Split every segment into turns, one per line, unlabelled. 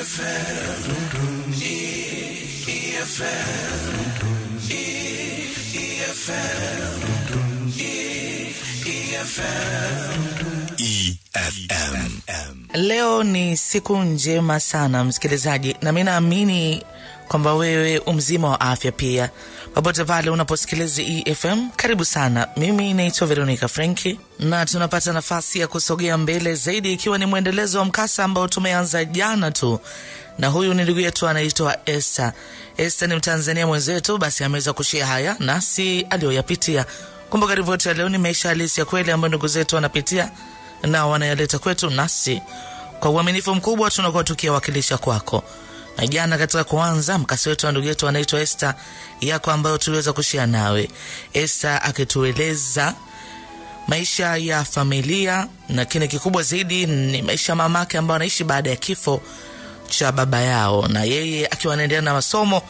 EFM.
Leo ni siku njema sana msikilizaji, na mi naamini kwamba wewe umzima wa afya pia, popote pale unaposikiliza EFM. Karibu sana. Mimi naitwa Veronica Frenki na tunapata nafasi ya kusogea mbele zaidi, ikiwa ni mwendelezo wa mkasa ambao tumeanza jana tu, na huyu ni ndugu yetu anaitwa Esther. Esther ni Mtanzania mwenzetu, basi ameweza kushia haya nasi aliyoyapitia. Kumbuka ripoti ya leo ni maisha halisi ya kweli ambayo ndugu zetu wanapitia na wanayaleta kwetu, nasi kwa uaminifu mkubwa tunakuwa tukiwakilisha kwako. Na jana katika kuanza mkasi wetu wa ndugu yetu anaitwa Esther yako ambayo tuliweza kushia nawe, Esther akitueleza maisha ya familia na kile kikubwa zaidi ni maisha ya mamake ambayo anaishi baada ya kifo cha baba yao, na yeye akiwa anaendelea na masomo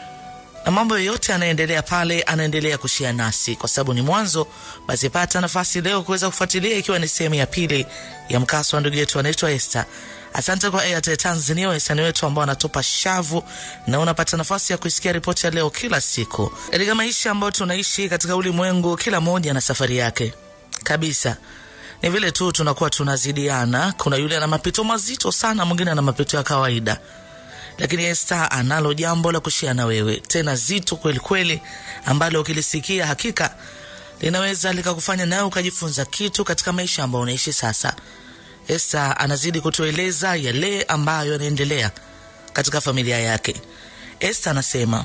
na mambo yoyote anaendelea pale, anaendelea kushia nasi kwa sababu ni mwanzo. Basi pata nafasi leo kuweza kufuatilia, ikiwa ni sehemu ya pili ya mkasa wa ndugu yetu anaitwa Esther. Asante kwa Airtel Tanzania, wahisani wetu ambao wanatupa shavu, na unapata nafasi ya kuisikia ripoti ya leo kila siku katika maisha ambayo tunaishi katika ulimwengu. Kila mmoja na safari yake kabisa ni vile tu tunakuwa tunazidiana. Kuna yule ana mapito mazito sana, mwingine ana mapito ya kawaida, lakini Esther analo jambo la kushia na wewe, tena zito kweli kweli, ambalo ukilisikia hakika linaweza likakufanya nawe ukajifunza kitu katika maisha ambayo unaishi sasa. Esther anazidi kutueleza yale ambayo yanaendelea katika familia yake. Esther anasema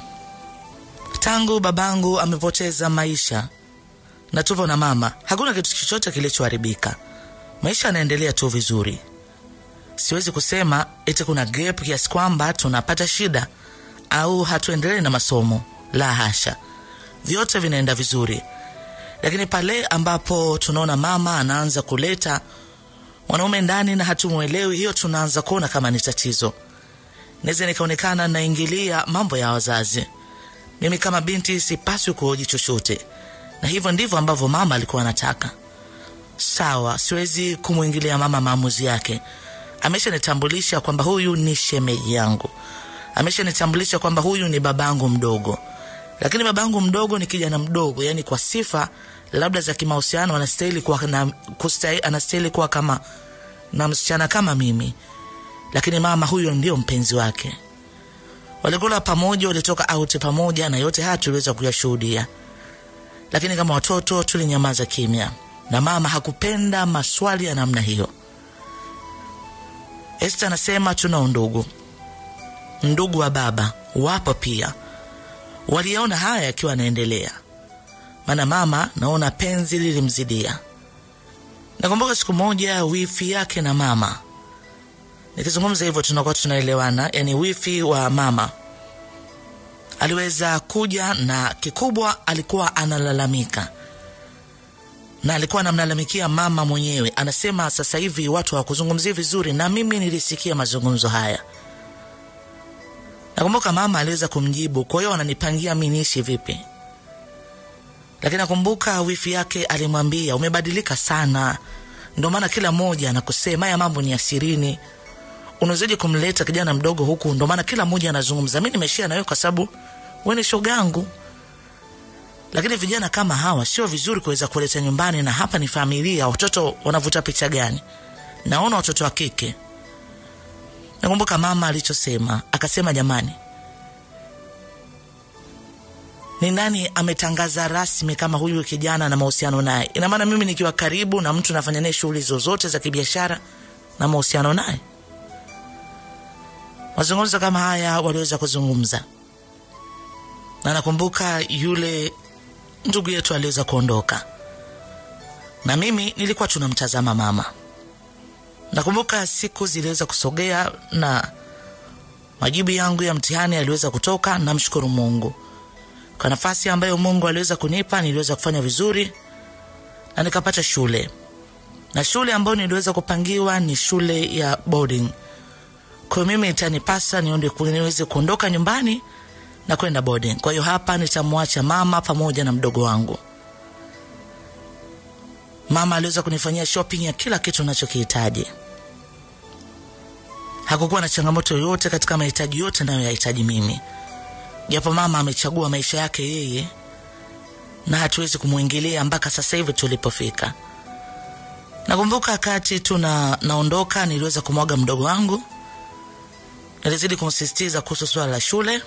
tangu babangu amepoteza maisha na tupo na mama, hakuna kitu chochote kilichoharibika. Maisha yanaendelea tu vizuri. Siwezi kusema eti kuna gap kiasi kwamba tunapata shida au hatuendelee na masomo. La hasha, vyote vinaenda vizuri, lakini pale ambapo tunaona mama anaanza kuleta mwanaume ndani na hatumwelewi, hiyo tunaanza kuona kama ni tatizo. Naweza nikaonekana naingilia mambo ya wazazi. Mimi kama binti sipaswi kuhoji chochote, na hivyo ndivyo ambavyo mama alikuwa anataka. Sawa, siwezi kumwingilia mama maamuzi yake. Ameshanitambulisha kwamba huyu ni shemeji yangu, ameshanitambulisha kwamba huyu ni babangu mdogo, lakini babangu mdogo ni kijana mdogo, yani kwa sifa labda za kimahusiano anastahili kuwa na kustahili, anastahili kuwa kama na msichana kama mimi, lakini mama huyo ndio mpenzi wake. Walikula pamoja, walitoka out pamoja, na yote haya tuliweza kuyashuhudia, lakini kama watoto tulinyamaza kimya, na mama hakupenda maswali ya namna hiyo. Esther anasema tuna undugu, ndugu wa baba wapo pia, waliona haya yakiwa yanaendelea maana mama naona penzi lilimzidia. Nakumbuka siku moja wifi yake na mama, nikizungumza hivyo tunakuwa tunaelewana, yani wifi wa mama aliweza kuja na kikubwa, alikuwa analalamika na alikuwa anamlalamikia mama mwenyewe, anasema sasa hivi watu hawakuzungumzia vizuri, na mimi nilisikia mazungumzo haya. Nakumbuka mama aliweza kumjibu, kwa hiyo wananipangia mi niishi vipi? lakini nakumbuka wifi yake alimwambia umebadilika sana, ndio maana kila mmoja anakusema haya mambo ni asirini. Unawezaje kumleta kijana mdogo huku? Ndio maana kila mmoja anazungumza. Mi nimeshia na wewe kwa sababu wewe ni shogangu, lakini vijana kama hawa sio vizuri kuweza kuleta nyumbani, na hapa ni familia. Watoto wanavuta picha gani? Naona watoto wa kike. Nakumbuka mama alichosema, akasema jamani, ni nani ametangaza rasmi kama huyu kijana na mahusiano naye? Ina maana mimi nikiwa karibu na mtu nafanya naye shughuli zozote za kibiashara na mahusiano naye? Mazungumzo kama haya waliweza kuzungumza, na nakumbuka yule ndugu yetu aliweza kuondoka, na mimi nilikuwa tunamtazama mama. Nakumbuka siku ziliweza kusogea na majibu yangu ya mtihani yaliweza kutoka. Namshukuru Mungu kwa nafasi ambayo Mungu aliweza kunipa, niliweza kufanya vizuri na nikapata shule, na shule ambayo niliweza kupangiwa ni shule ya boarding. Kwa hiyo mimi itanipasa nionde niweze kuondoka nyumbani na kwenda boarding. Kwa hiyo hapa nitamwacha mama pamoja na mdogo wangu. Mama aliweza kunifanyia shopping ya kila kitu ninachokihitaji. hakukuwa na changamoto yoyote katika mahitaji yote nayoyahitaji mimi, japo mama amechagua maisha yake yeye na hatuwezi kumwingilia mpaka sasa hivi tulipofika. Nakumbuka wakati tuna naondoka, niliweza kumwaga mdogo wangu, nilizidi kumsisitiza kuhusu swala la shule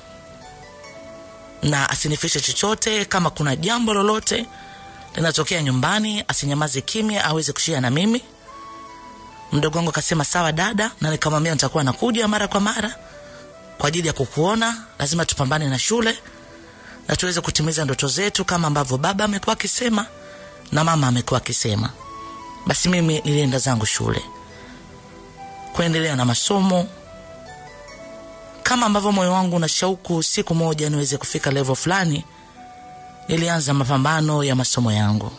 na asinifishe chochote. Kama kuna jambo lolote linatokea nyumbani, asinyamaze kimya, aweze kushia na mimi. Mdogo wangu akasema sawa dada, na nikamwambia nitakuwa nakuja mara kwa mara kwa ajili ya kukuona. Lazima tupambane na shule na tuweze kutimiza ndoto zetu kama ambavyo baba amekuwa akisema na mama amekuwa akisema. Basi mimi nilienda zangu shule kuendelea na masomo kama ambavyo moyo wangu una shauku siku moja niweze kufika level fulani. Nilianza mapambano ya masomo yangu.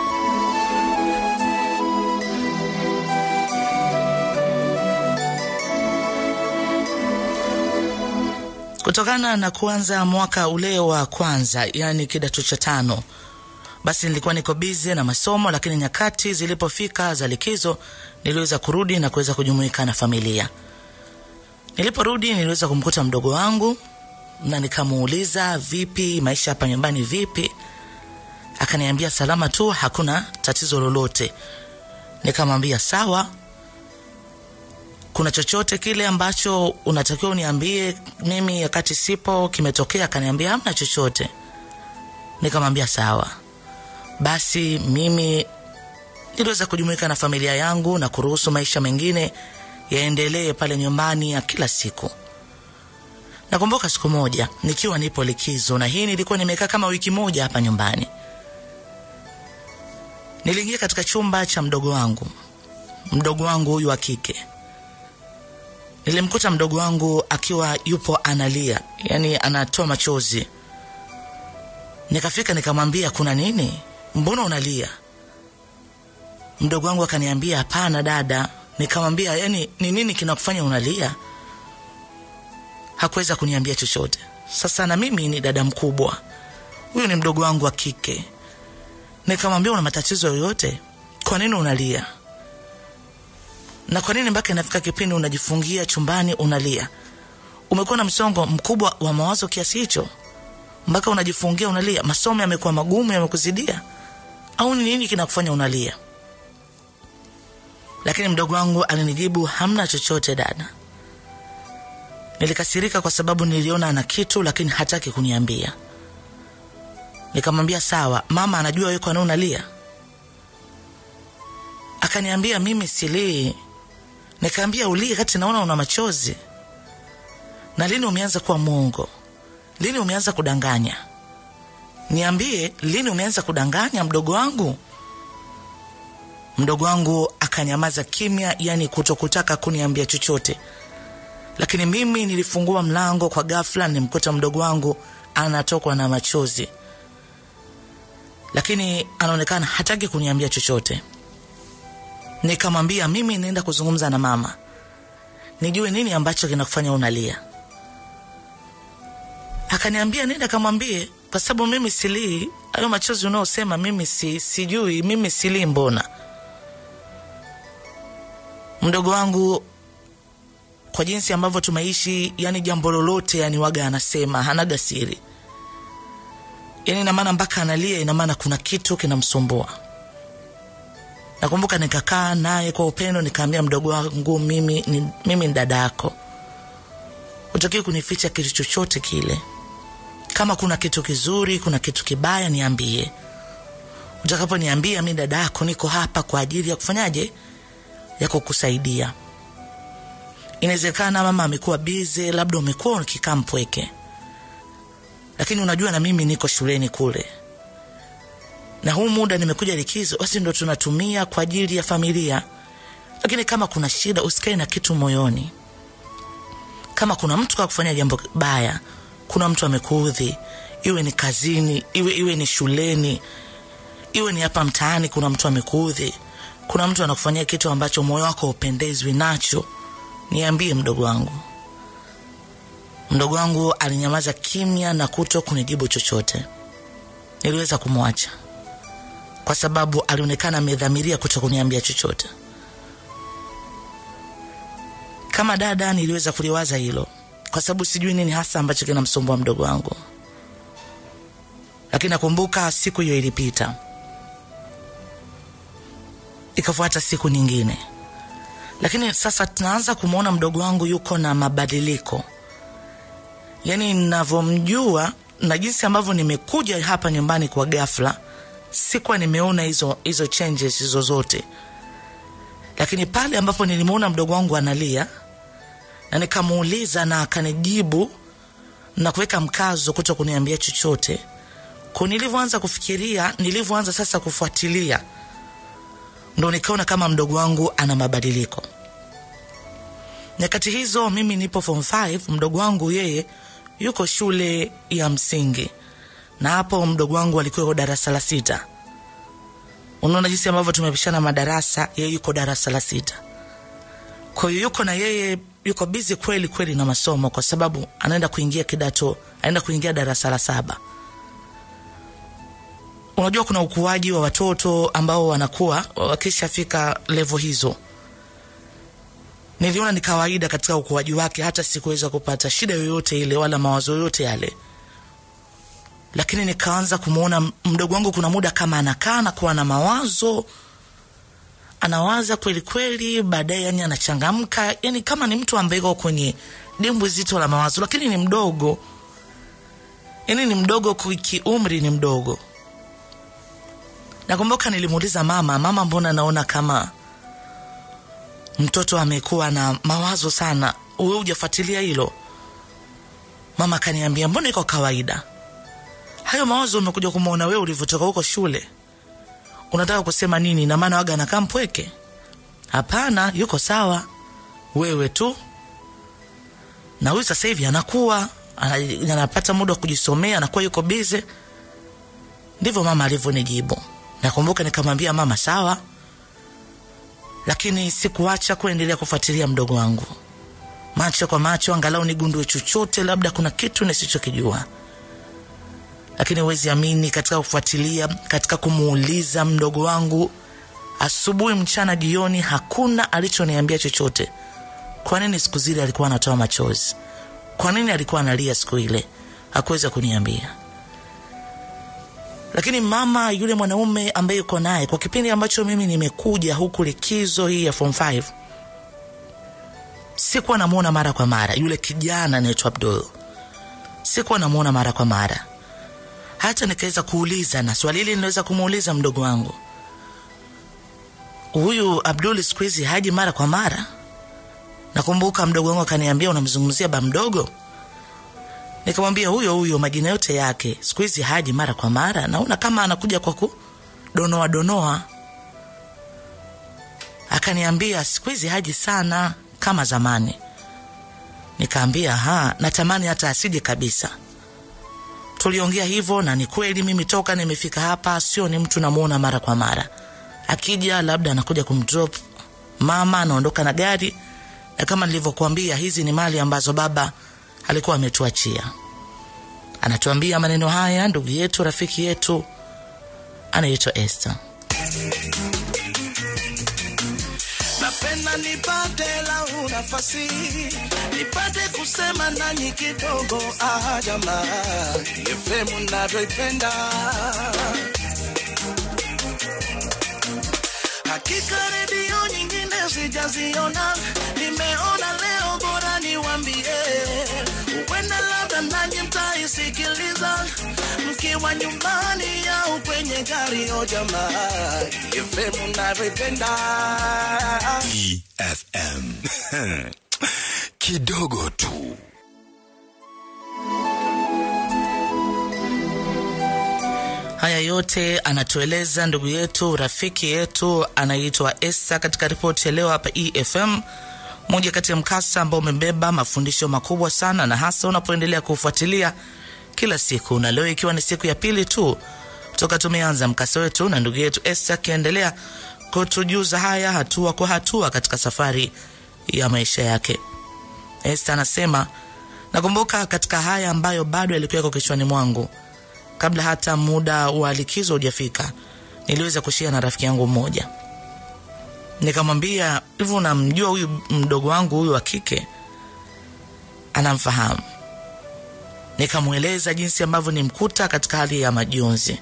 Kutokana na kuanza mwaka ule wa kwanza, yani kidato cha tano, basi nilikuwa niko bize na masomo, lakini nyakati zilipofika za likizo niliweza kurudi na kuweza kujumuika na familia. Niliporudi niliweza kumkuta mdogo wangu na nikamuuliza, vipi maisha hapa nyumbani vipi? Akaniambia salama tu, hakuna tatizo lolote. Nikamwambia sawa, kuna chochote kile ambacho unatakiwa uniambie mimi wakati sipo kimetokea? Akaniambia hamna chochote. Nikamwambia sawa. Basi mimi niliweza kujumuika na familia yangu na kuruhusu maisha mengine yaendelee pale nyumbani ya kila siku. Nakumbuka siku moja nikiwa nipo likizo, na hii nilikuwa nimekaa kama wiki moja hapa nyumbani, niliingia katika chumba cha mdogo wangu, mdogo wangu huyu wa kike. Nilimkuta mdogo wangu akiwa yupo analia, yani anatoa machozi. Nikafika nikamwambia, kuna nini? Mbona unalia? Mdogo wangu akaniambia, hapana dada. Nikamwambia, yani ni nini kinakufanya unalia? Hakuweza kuniambia chochote. Sasa na mimi ni dada mkubwa, huyu ni mdogo wangu wa kike. Nikamwambia, una matatizo yoyote? Kwa nini unalia? na kwa nini mpaka inafika kipindi unajifungia chumbani unalia? Umekuwa na msongo mkubwa wa mawazo kiasi hicho mpaka unajifungia unalia? Masomo yamekuwa magumu, yamekuzidia, au ni nini kinakufanya unalia? Lakini mdogo wangu alinijibu, hamna chochote dada. Nilikasirika kwa sababu niliona ana kitu, lakini hataki kuniambia. Nikamwambia sawa, mama anajua wewe kwa nini unalia? Akaniambia mimi silii. Nikaambia ulie kati naona una machozi. Na lini umeanza kuwa mwongo? Lini umeanza kudanganya? Niambie, lini umeanza kudanganya mdogo wangu? Mdogo wangu akanyamaza kimya, yani kutokutaka kuniambia chochote. Lakini mimi nilifungua mlango kwa ghafla, nimkuta mdogo wangu anatokwa na machozi, lakini anaonekana hataki kuniambia chochote. Nikamwambia mimi naenda kuzungumza na mama, nijue nini ambacho kinakufanya unalia. Akaniambia nenda kamwambie, kwa sababu mimi silii. Hayo machozi unaosema mimi si, sijui mimi silii. Mbona mdogo wangu kwa jinsi ambavyo tumeishi, yani jambo lolote, yani waga anasema, hanaga siri, yani ina maana mpaka analia, ina maana kuna kitu kinamsumbua. Nakumbuka nikakaa naye kwa upendo, nikaambia mdogo wangu, mimi ni, mimi ni dada yako, utakiwi kunificha kitu chochote kile. Kama kuna kitu kizuri, kuna kitu kibaya, niambie. Utakaponiambia, mi dada yako, niko hapa kwa ajili ya kufanyaje, ya kukusaidia. Inawezekana mama amekuwa bize, labda umekuwa ukikaa mpweke, lakini unajua na mimi niko shuleni kule na huu muda nimekuja likizo, basi ndo tunatumia kwa ajili ya familia. Lakini kama kuna shida, usikae na kitu moyoni. Kama kuna mtu kakufanya jambo baya, kuna mtu amekuudhi, iwe ni kazini, iwe iwe ni shuleni, iwe ni hapa mtaani, kuna mtu amekuudhi, kuna mtu anakufanyia kitu ambacho moyo wako upendezwi nacho, niambie mdogo wangu. Mdogo wangu alinyamaza kimya na kuto kunijibu chochote. Niliweza kumwacha kwa sababu alionekana amedhamiria kuto kuniambia chochote. kama dada niliweza kuliwaza hilo kwa sababu sijui nini hasa ambacho kinamsumbua mdogo wangu lakini nakumbuka siku hiyo ilipita ikafuata siku nyingine lakini sasa tunaanza kumwona mdogo wangu yuko na mabadiliko yaani navyomjua na jinsi ambavyo nimekuja hapa nyumbani kwa ghafla sikuwa nimeona hizo hizo changes hizo zote lakini pale ambapo nilimwona mdogo wangu analia na nikamuuliza na akanijibu na kuweka mkazo kuto kuniambia chochote kwa nilivyoanza kufikiria nilivyoanza sasa kufuatilia ndo nikaona kama mdogo wangu ana mabadiliko nyakati hizo mimi nipo form 5 mdogo wangu yeye yuko shule ya msingi na hapo mdogo wangu alikuwa yuko darasa la sita unaona jinsi ambavyo tumepishana madarasa yeye yuko darasa la sita kwa hiyo yuko na yeye yuko bizi kweli kweli na masomo kwa sababu anaenda kuingia kidato anaenda kuingia darasa la saba unajua kuna ukuaji wa watoto ambao wanakuwa wakishafika levo hizo niliona ni kawaida katika ukuaji wake hata sikuweza kupata shida yoyote ile wala mawazo yoyote yale lakini nikaanza kumwona mdogo wangu kuna muda kama anakaa na kuwa na mawazo anawaza kweli kweli baadaye yani anachangamka yani kama ni mtu ambaye iko kwenye dimbwi zito la mawazo lakini ni mdogo yani ni mdogo kiumri ni mdogo nakumbuka nilimuuliza mama mama mbona naona kama mtoto amekuwa na mawazo sana uwe hujafuatilia hilo mama akaniambia mbona iko kawaida hayo mawazo umekuja kumwona wewe ulivyotoka huko shule unataka kusema nini na maana waga anakaa mpweke hapana yuko sawa wewe tu na huyu sasa hivi anakuwa ana- anapata muda wa kujisomea anakuwa yuko bize ndivyo mama alivyonijibu nakumbuka nikamwambia mama sawa lakini sikuacha kuendelea kufuatilia mdogo wangu macho kwa macho angalau nigundue chochote labda kuna kitu nisichokijua lakini huwezi amini katika kufuatilia katika kumuuliza mdogo wangu asubuhi mchana jioni hakuna alichoniambia chochote kwa nini siku zile alikuwa anatoa machozi kwa nini alikuwa analia siku ile hakuweza kuniambia lakini mama yule mwanaume ambaye yuko naye kwa kipindi ambacho mimi nimekuja huku likizo hii ya form 5 sikuwa namwona mara kwa mara yule kijana anaitwa abdul sikuwa namwona mara kwa mara hata nikaweza kuuliza na swali hili ninaweza kumuuliza mdogo wangu huyu abdul siku hizi haji mara kwa mara nakumbuka mdogo wangu akaniambia unamzungumzia ba mdogo nikamwambia huyo huyo majina yote yake siku hizi haji mara kwa mara naona kama anakuja kwa kudonoa donoa akaniambia siku hizi haji sana kama zamani nikaambia ha natamani hata asije kabisa tuliongea hivyo na ni kweli mimi toka nimefika hapa sio ni mtu namuona mara kwa mara akija labda anakuja kumdrop mama anaondoka na gari na kama nilivyokuambia hizi ni mali ambazo baba alikuwa ametuachia anatuambia maneno haya ndugu yetu rafiki yetu anaitwa Esther
napenda nipate lau nafasi nipate kusema nanyi kidogo ah, jamaa efemu navyoipenda hakika redio nyingine sijaziona nimeona leo bora niwambie huenda labda nanyi mtaisikiliza mkiwa nyumbani au kwenye gari o jamaa efemu navyoipenda
EFM. Kidogo tu.
haya yote anatueleza ndugu yetu rafiki yetu anaitwa Esther katika ripoti ya leo hapa EFM moja kati ya mkasa ambao umebeba mafundisho makubwa sana na hasa unapoendelea kufuatilia kila siku na leo ikiwa ni siku ya pili tu toka tumeanza mkasa wetu na ndugu yetu Esther akiendelea kutujuza haya hatua kwa hatua katika safari ya maisha yake Esther anasema nakumbuka katika haya ambayo bado yalikuweko kichwani mwangu kabla hata muda wa likizo hujafika niliweza kushia na rafiki yangu mmoja nikamwambia hivyo unamjua huyu mdogo wangu huyu wa kike anamfahamu nikamweleza jinsi ambavyo nimkuta katika hali ya majonzi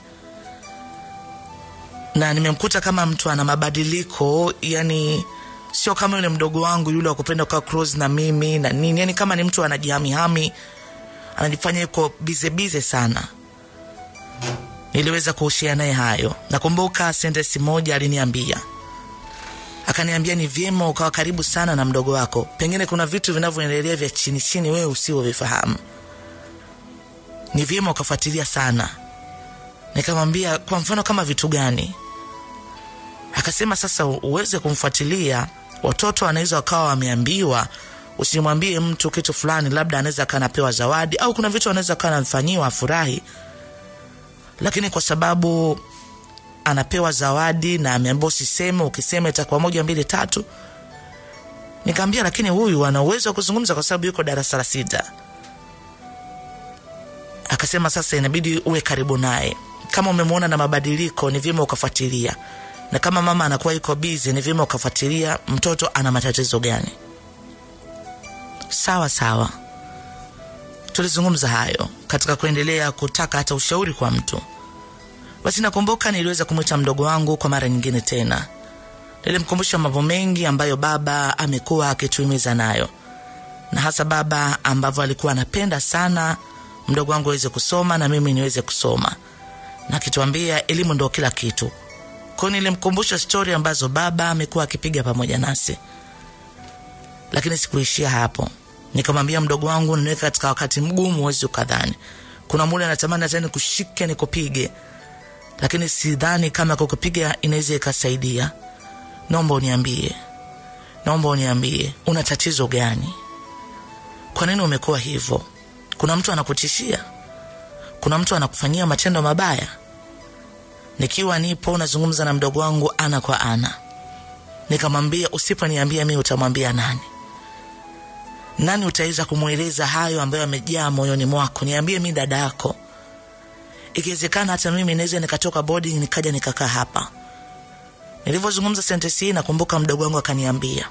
na nimemkuta kama mtu ana mabadiliko yani sio kama yule mdogo wangu yule wa kupenda kukaa close na mimi na nini yani kama ni mtu anajihamihami anajifanya yuko bize bize sana niliweza kuushia naye hayo nakumbuka sentensi moja aliniambia akaniambia ni vyema ukawa karibu sana na mdogo wako pengine kuna vitu vinavyoendelea vya chini chini wewe usivyovifahamu ni vyema ukafuatilia sana nikamwambia kwa mfano kama vitu gani akasema sasa uweze kumfuatilia watoto wanaweza wakawa wameambiwa usimwambie mtu kitu fulani labda anaweza akawa anapewa zawadi au kuna vitu anaweza akawa anafanyiwa afurahi lakini kwa sababu anapewa zawadi na ameambia usiseme ukisema itakuwa moja mbili tatu nikaambia lakini huyu ana uwezo wa kuzungumza kwa sababu yuko darasa la sita akasema sasa inabidi uwe karibu naye kama umemwona na mabadiliko ni vyema ukafuatilia na kama mama anakuwa iko bizi ni vyema ukafuatilia mtoto ana matatizo gani sawa sawa tulizungumza hayo katika kuendelea kutaka hata ushauri kwa mtu basi nakumbuka niliweza kumwita mdogo wangu kwa mara nyingine tena nilimkumbusha mambo mengi ambayo baba amekuwa akituhimiza nayo na hasa baba ambavyo alikuwa anapenda sana mdogo wangu aweze kusoma na mimi niweze kusoma na akituambia elimu ndo kila kitu kwao nilimkumbusha stori ambazo baba amekuwa akipiga pamoja nasi lakini sikuishia hapo nikamwambia mdogo wangu niweka katika wakati mgumu huwezi ukadhani kuna mule anatamani hata nikushike nikupige lakini sidhani kama kukupiga inaweza ikasaidia naomba uniambie naomba uniambie una tatizo gani kwa nini umekuwa hivyo kuna mtu anakutishia kuna mtu anakufanyia matendo mabaya nikiwa nipo nazungumza na mdogo wangu ana kwa ana nikamwambia usiponiambia mi utamwambia nani nani utaweza kumweleza hayo ambayo amejaa moyoni mwako niambie mi dada yako ikiwezekana hata mimi naweza nikatoka boarding nikaja nikakaa hapa nilivyozungumza sentensi hii nakumbuka mdogo wangu akaniambia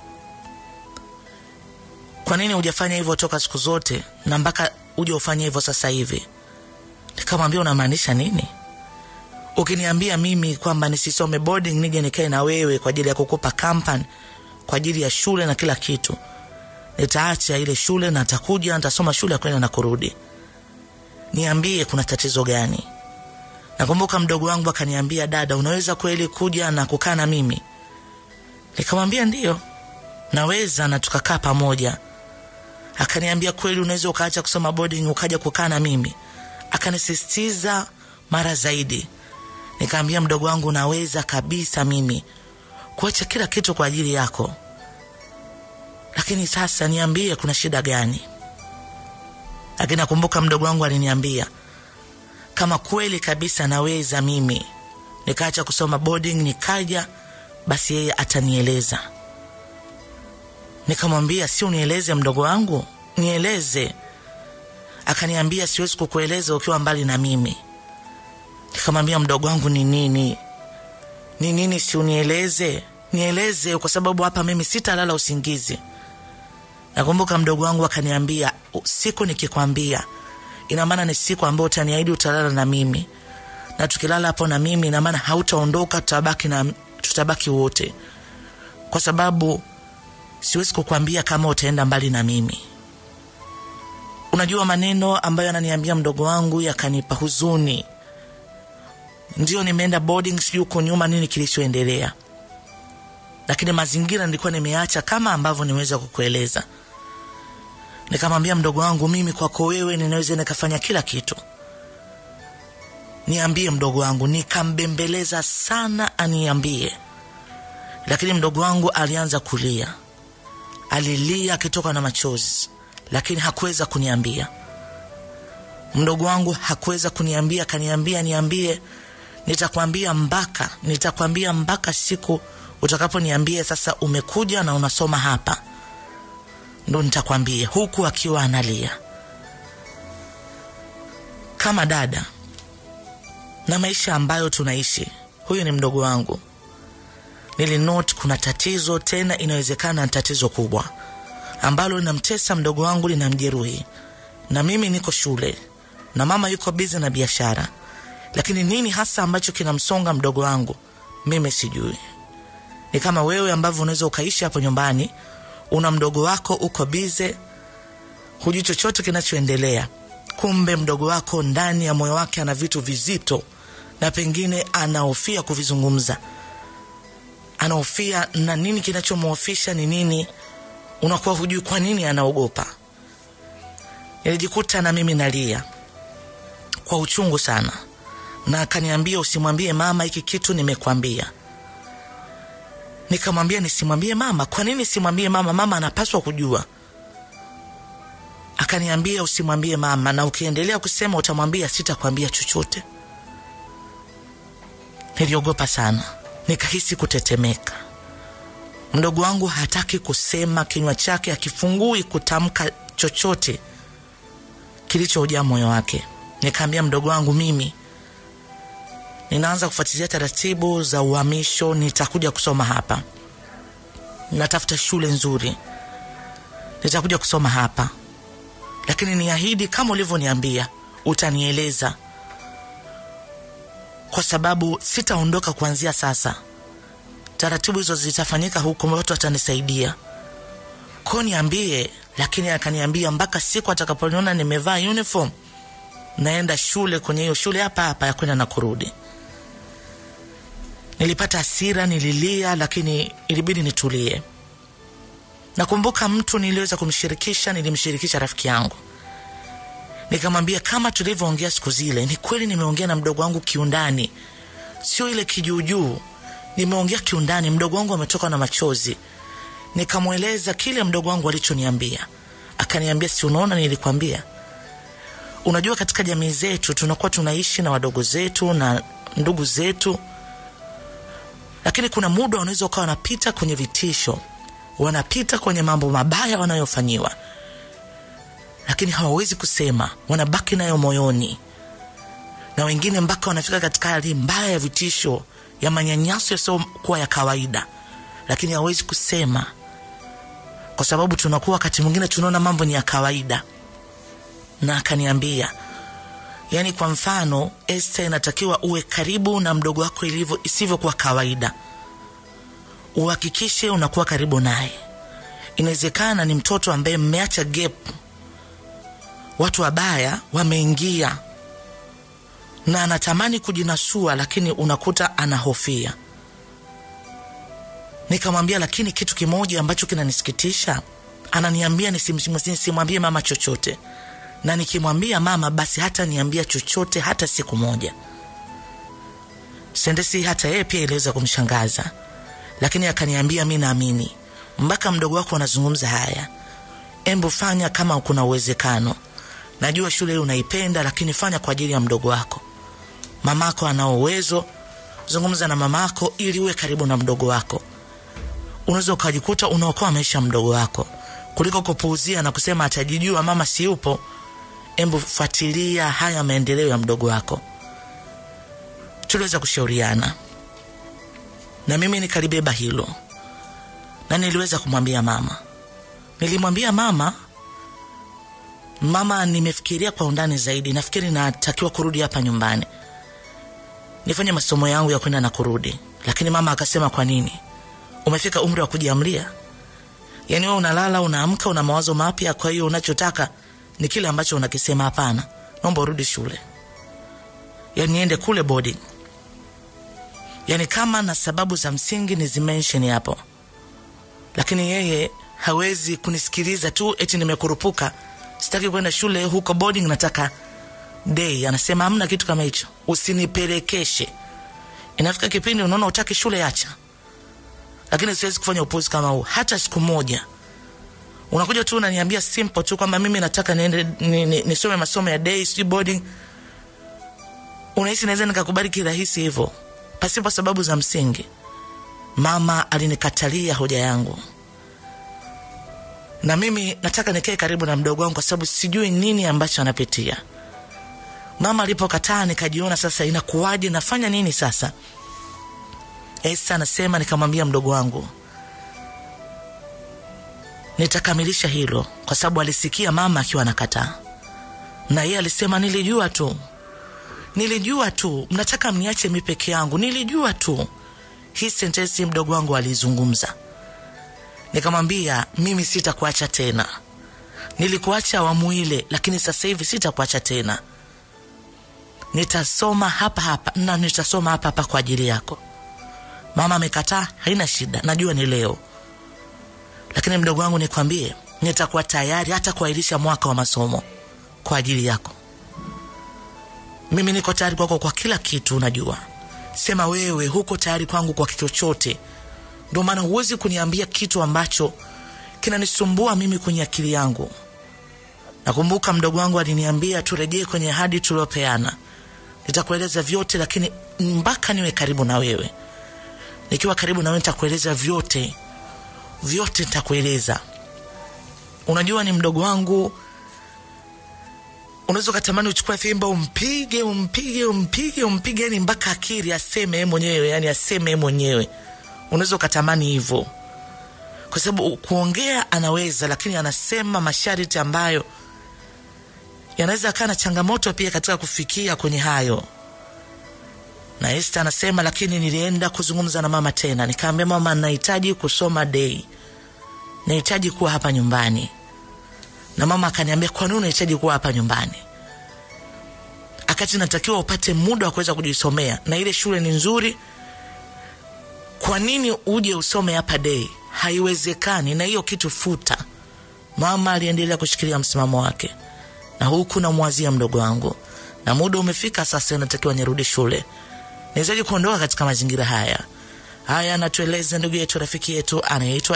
kwa nini hujafanya hivyo toka siku zote na mpaka uje ufanye hivyo sasa hivi nikamwambia unamaanisha nini ukiniambia mimi kwamba nisisome boarding nije nikae na wewe kwa ajili ya kukupa kampan kwa ajili ya shule na kila kitu nitaacha ile shule na nitakuja nitasoma shule ya kwenda na kurudi niambie kuna tatizo gani nakumbuka mdogo wangu akaniambia dada unaweza kweli kuja na kukaa na mimi nikamwambia ndio naweza na tukakaa pamoja akaniambia kweli unaweza ukaacha kusoma boarding ukaja kukaa na mimi akanisisitiza mara zaidi nikaambia mdogo wangu naweza kabisa mimi kuacha kila kitu kwa ajili yako lakini sasa niambie kuna shida gani lakini nakumbuka mdogo wangu aliniambia kama kweli kabisa naweza mimi nikaacha kusoma boarding nikaja basi yeye atanieleza nikamwambia si unieleze mdogo wangu nieleze akaniambia siwezi kukueleza ukiwa mbali na mimi nikamwambia mdogo wangu ni nini ni nini si unieleze nieleze kwa sababu hapa mimi sitalala usingizi nakumbuka mdogo wangu akaniambia siku nikikwambia ina maana ni siku ambayo utaniahidi utalala na mimi na tukilala hapo na mimi ina maana hautaondoka tutabaki na tutabaki wote kwa sababu siwezi kukwambia kama utaenda mbali na mimi unajua maneno ambayo ananiambia mdogo wangu yakanipa huzuni ndio nimeenda boarding sijui huko nyuma nini kilichoendelea lakini mazingira nilikuwa nimeacha kama ambavyo nimeweza kukueleza nikamwambia mdogo wangu mimi kwako wewe ninaweza nikafanya kila kitu niambie mdogo wangu nikambembeleza sana aniambie lakini mdogo wangu alianza kulia alilia akitoka na machozi lakini hakuweza kuniambia mdogo wangu hakuweza kuniambia akaniambia niambie nitakwambia mpaka nitakwambia mpaka siku utakaponiambia sasa umekuja na unasoma hapa ndo nitakwambia huku akiwa analia kama dada na maisha ambayo tunaishi huyu ni mdogo wangu nilinote kuna tatizo tena inawezekana ni tatizo kubwa ambalo linamtesa mdogo wangu linamjeruhi na mimi niko shule na mama yuko bizi na biashara lakini nini hasa ambacho kinamsonga mdogo wangu mimi sijui ni kama wewe ambavyo unaweza ukaishi hapo nyumbani una mdogo wako uko bize hujui chochote kinachoendelea kumbe mdogo wako ndani ya moyo wake ana vitu vizito na pengine anahofia kuvizungumza anahofia na nini kinachomhofisha ni nini unakuwa hujui kwa nini anaogopa nilijikuta na mimi nalia kwa uchungu sana na akaniambia usimwambie mama hiki kitu nimekwambia nikamwambia nisimwambie mama kwa nini simwambie mama mama anapaswa kujua akaniambia usimwambie mama na ukiendelea kusema utamwambia sitakwambia chochote niliogopa sana nikahisi kutetemeka mdogo wangu hataki kusema kinywa chake akifungui kutamka chochote kilichojaa moyo wake nikaambia mdogo wangu mimi ninaanza kufuatilia taratibu za uhamisho nitakuja kusoma hapa natafuta shule nzuri nitakuja kusoma hapa lakini niahidi kama ulivyoniambia utanieleza kwa sababu sitaondoka kuanzia sasa taratibu hizo zitafanyika huko watu watanisaidia ko niambie lakini akaniambia mpaka siku atakaponiona nimevaa uniform naenda shule kwenye hiyo shule hapa hapa ya kwenda na kurudi nilipata hasira nililia lakini ilibidi nitulie nakumbuka mtu niliweza kumshirikisha nilimshirikisha rafiki yangu nikamwambia kama tulivyoongea siku zile ni kweli nimeongea na mdogo wangu kiundani sio ile kijuujuu nimeongea kiundani mdogo wangu ametoka na machozi nikamweleza kile mdogo wangu alichoniambia akaniambia si unaona nilikwambia unajua katika jamii zetu tunakuwa tunaishi na wadogo zetu na ndugu zetu lakini kuna muda wanaweza ukawa wanapita kwenye vitisho wanapita kwenye mambo mabaya wanayofanyiwa lakini hawawezi kusema wanabaki nayo moyoni na wengine mpaka wanafika katika hali mbaya ya vitisho ya manyanyaso yasiokuwa ya kawaida lakini hawawezi kusema kwa sababu tunakuwa wakati mwingine tunaona mambo ni ya kawaida na akaniambia yaani kwa mfano este inatakiwa uwe karibu na mdogo wako ilivyo isivyokuwa kawaida uhakikishe unakuwa karibu naye inawezekana ni mtoto ambaye mmeacha gap watu wabaya wameingia na anatamani kujinasua lakini unakuta anahofia nikamwambia lakini kitu kimoja ambacho kinanisikitisha ananiambia nisimwambie mama chochote na nikimwambia mama basi hata niambia chochote hata siku moja sendesi hata yeye pia iliweza kumshangaza lakini akaniambia mi naamini mpaka mdogo wako anazungumza haya embu fanya kama kuna uwezekano najua shule hii unaipenda lakini fanya kwa ajili ya mdogo wako mamako ana uwezo zungumza na mamako ili uwe karibu na mdogo wako unaweza ukajikuta unaokoa maisha ya mdogo wako kuliko kupuuzia na kusema atajijua mama siupo embu fuatilia haya maendeleo ya mdogo wako tuliweza kushauriana na mimi nikalibeba hilo na niliweza kumwambia mama nilimwambia mama mama nimefikiria kwa undani zaidi nafikiri natakiwa kurudi hapa nyumbani nifanye masomo yangu ya kwenda na kurudi lakini mama akasema kwa nini umefika umri wa kujiamlia yaani wewe unalala unaamka una mawazo mapya kwa hiyo unachotaka ni kile ambacho unakisema hapana naomba urudi shule yaani niende kule boarding yaani kama na sababu za msingi ni zimensheni hapo lakini yeye hawezi kunisikiliza tu eti nimekurupuka sitaki kwenda shule huko boarding nataka day anasema hamna kitu kama hicho usinipelekeshe inafika kipindi unaona utaki shule acha lakini siwezi kufanya upuzi kama huu hata siku moja unakuja tu unaniambia simple tu kwamba mimi nataka niende nisome ni, ni, ni masomo ya day sijui boarding unahisi naweza nikakubali kirahisi hivyo pasipo sababu za msingi mama alinikatalia hoja yangu na mimi nataka nikae karibu na mdogo wangu kwa sababu sijui nini ambacho anapitia mama alipokataa nikajiona sasa inakuwaje nafanya nini sasa Esta anasema nikamwambia mdogo wangu nitakamilisha hilo, kwa sababu alisikia mama akiwa anakataa, na yeye alisema nilijua tu, nilijua tu, mnataka mniache mi peke yangu, nilijua tu. Hii sentensi mdogo wangu alizungumza. Nikamwambia mimi sitakuacha tena, nilikuacha awamu ile, lakini sasa hivi sitakuacha tena. Nitasoma hapa hapa na nitasoma hapa hapa kwa ajili yako. Mama amekataa, haina shida, najua ni leo, lakini mdogo wangu, nikwambie, nitakuwa tayari hata kuahirisha mwaka wa masomo kwa ajili yako. Mimi niko tayari kwako kwa kila kitu, unajua. Sema wewe huko tayari kwangu kwa chochote. Ndio maana huwezi kuniambia kitu ambacho kinanisumbua mimi kwenye akili yangu. Nakumbuka mdogo wangu aliniambia turejee kwenye ahadi tuliopeana, nitakueleza vyote, lakini mpaka niwe karibu na wewe. Nikiwa karibu na wewe nitakueleza vyote, vyote nitakueleza. Unajua, ni mdogo wangu, unaweza ukatamani uchukue fimbo umpige umpige umpige umpige, yani mpaka akili aseme yeye mwenyewe, yani aseme yeye mwenyewe. Unaweza ukatamani hivyo, kwa sababu kuongea anaweza, lakini anasema masharti ambayo yanaweza akaa na changamoto pia katika kufikia kwenye hayo. Na Esther anasema, lakini nilienda kuzungumza na mama tena, nikaambia mama, nahitaji kusoma dei, nahitaji kuwa hapa nyumbani. Na mama akaniambia, kwa nini unahitaji kuwa hapa nyumbani akati natakiwa upate muda wa kuweza kujisomea na ile shule ni nzuri? Kwa nini uje usome hapa dei? Haiwezekani, na hiyo kitu futa. Mama aliendelea kushikilia msimamo wake, na huku namwazia mdogo wangu, na muda umefika sasa, natakiwa nirudi shule, niwezaji kuondoka katika mazingira haya haya. Anatueleza ndugu yetu, rafiki yetu anayeitwa